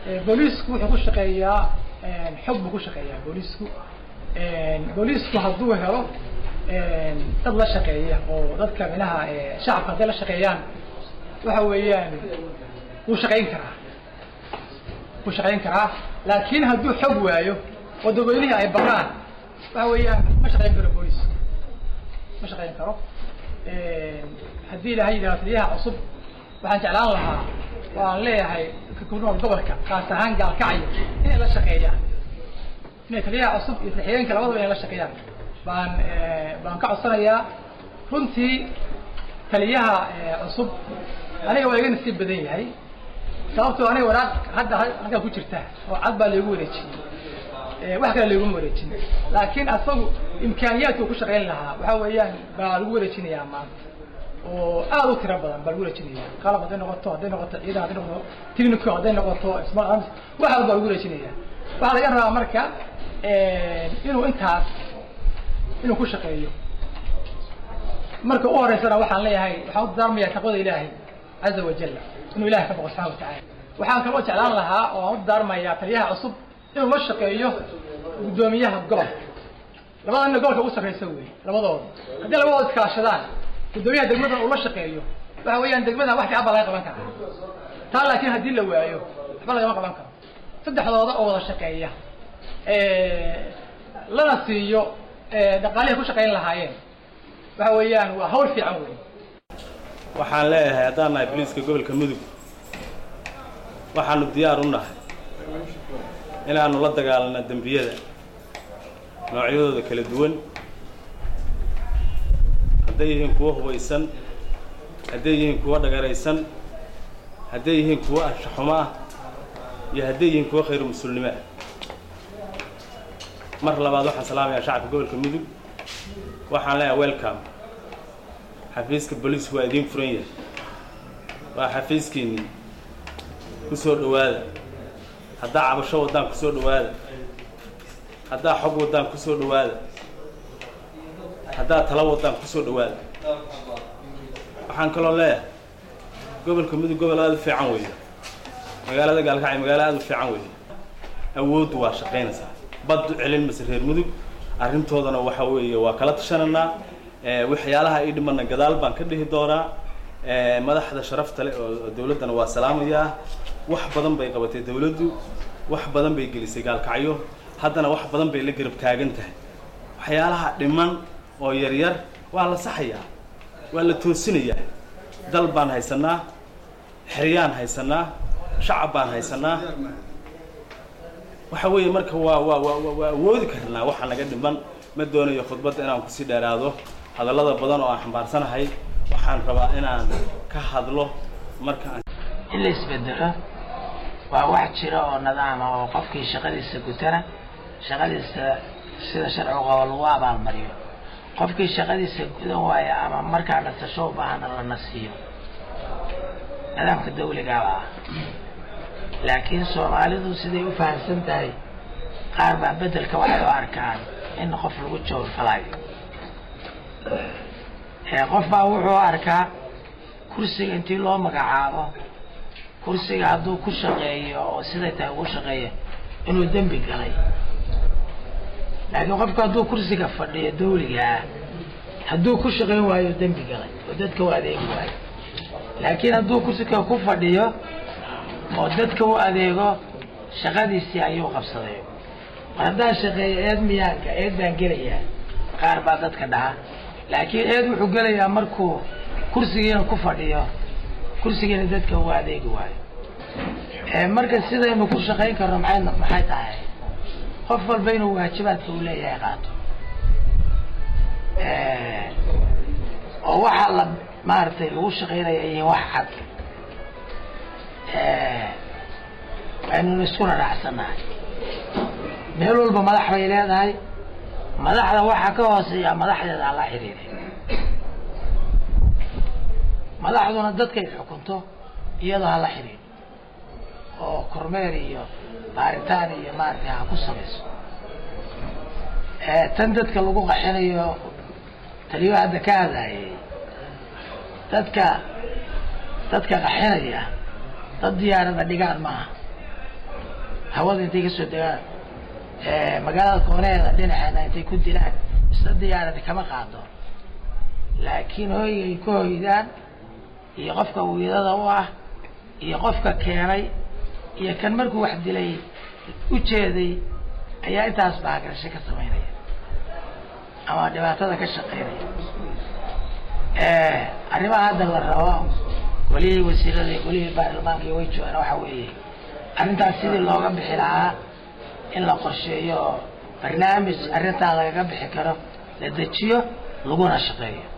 booliisku wuxuu ku shaqeeyaa xog buu ku shaqeeyaa booliisku booliisku hadduu helo dad la shaqeeya oo dadka minaha shacabka hadday la shaqeeyaan waxa weeyaan wuu shaqayn karaa wuu shaqayn karaa laakin hadduu xog waayo oo dadweynihii ay baqaan waxa weeyaan ma shaqayn karo booliis ma shaqayn karo haddii ilahay yidhaha taliyaha cusub waxaan jeclaan lahaa oo aan leeyahay ku nool gobolka kaas ahaan gaalkacyo inay la shaqeeyaan inay taliyaha cusub iyo saxiyeenka labadaba inay la shaqeeyaan baan baan ka codsanayaa runtii taliyaha cusub aniga waa iga nasiib badan yahay sababtoo aniga waraaq hadda halkaa ku jirta oo cad baa laygu wareejiyey wax kale layguma wareejin laakiin asagu imkaaniyaadku ku shaqayn lahaa waxa weeyaan baa lagu wareejinayaa maanta oo aad u tiro badan baa lagu wareejinaya qalab hadday noqoto hadday noqoto ciidan hadday noqoto technico hadday noqoto smart arms wax walba lagu wareejinaya waxaa laga rabaa marka inuu intaas inuu ku shaqeeyo marka u horeysana waxaan leeyahay waxaan u darmayaa taqwada ilaahay caza wajalla inuu ilahay ka boqo subxana watacala waxaan kaloo jeclaan lahaa oo aan u daarmayaa taliyaha cusub inuu la shaqeeyo guddoomiyaha gobolka labada nina gobolka ugu sarreysa wey labadooda haddii labadooda iskaashadaan guddoomiyaha degmadan uu la shaqeeyo waxa weeyaan degmadan wax fiican baa laga qaban karaa taa laakiin haddii la waayo waxba lagama qaban karo saddexdooda oo wada shaqeeya lana siiyo dhaqaalihay ku shaqayn lahaayeen waxa weeyaan waa hawl fiican wey waxaan leeyahay haddaan nahay boliiska gobolka mudug waxaanu diyaar u nahay inaanu la dagaalano dembiyada noocyadooda kala duwan hadday yihiin kuwo hubaysan hadday yihiin kuwo dhagaraysan hadday yihiin kuwo anshaxumo ah iyo hadday yihiin kuwo khayru mas-uulnimo ah mar labaad waxaan salaamayaa shacabka gobolka mudug waxaan leeyahay welcome xafiiska booliisku waa idiin furan yahay waa xafiiskiinnii ku soo dhowaada haddaa cabasho waddaan ku soo dhowaada haddaa xog waddaan ku soo dhowaada haddaa talo waddaan ku soo dhowaada waxaan kaloo leeyahay gobolka mudug gobol aada u fiican weeye magaalada gaalkacyo magaalo aada u fiican weeye awooddu waa shaqaynaysaa baddu celin mase reer mudug arrintoodana waxa weeye waa kala tashananaa waxyaalaha ii dhimana gadaal baan ka dhihi doonaa madaxda sharafta leh oo dawladdana waa salaamayaa wax badan bay qabatay dawladdu wax badan bay gelisay gaalkacyo haddana wax badan bay la garab taagan tahay waxyaalaha dhiman oo yaryar waa la saxayaa waa la toosinayaa dal baan haysanaa xeryaan haysanaa shacab baan haysanaa waxa weeye marka waa waa waa waa awoodi karnaa waxa naga dhiman ma doonayo khudbadda inaan kusii dheeraado hadallada badan oo aan xambaarsanahay waxaan rabaa inaan ka hadlo marka aan in la isbedelo waa wax jira oo nidaama oo qofkii shaqadiisa gutana shaqadiisa sida sharcigu qabo lagu abaalmariyo qofkii shaqadiisa gudan waaya ama markaa nasasho u baahana la nasiiyo nidaamka dawligaaba ah laakiin soomaalidu siday u fahamsan tahay qaar baa bedelka waxay u arkaan in qof lagu jawrfalayo qof baa wuxuu arkaa kursiga intii loo magacaabo kursiga hadduu ku shaqeeyo oo siday tahay ugu shaqeeyo inuu dembi galay laakiin qofku hadduu kursiga fadhiyo dawligaa hadduu ku shaqayn waayo dembi galay oo dadka u adeegi waayo laakiin hadduu kursiga ku fadhiyo oo dadka u adeego shaqadiisii ayuu qabsaday mar haddaan shaqeeyo eed miyaanka eed baan gelayaa qaar baa dadka dhaha laakiin eed wuxuu gelayaa markuu kursigiina ku fadhiyo kursigiina dadka u adeegi waayo marka sidaynu ku shaqayn karno maxay maxay tahay qof walba inuu waajibaadka uu leeyahay qaato oo waxaa la maaragtay lagu shaqaynaya yihiin wax cad aynuna iskuna dhacsanahay meel walba madax bay leedahay madaxda waxaa ka hooseeya madaxdeeda aan la xiriiray madaxduna dadkay xukunto iyadoo ha la xiriiro oo kormeer iyo baaritaan iyo maaragtay ha ku samayso tan dadka lagu qaxinayo taliyo hadda ka hadlayay dadka dadka qaxinaya dad diyaarada dhigaan maaha hawada intay ka soo degaan magaalada kooneeda dhinaceeda intay ku dilaan isla diyaaradi kama qaado laakiin hoyga ay ku hoydaan iyo qofka wiidada u ah iyo qofka keenay iyo kan markuu wax dilay u jeeday ayaa intaas baagarasho ka samaynaya ama dhibaatada ka shaqaynaya arrimaha hadda la rabo golihii wasiirada iyo golihii baarlamaanka iyo way joogaan waxa weeye arrintaas sidii looga bixi lahaa in la qorsheeyo oo barnaamij arrintaa lagaga bixi karo la dejiyo laguna shaqeeyo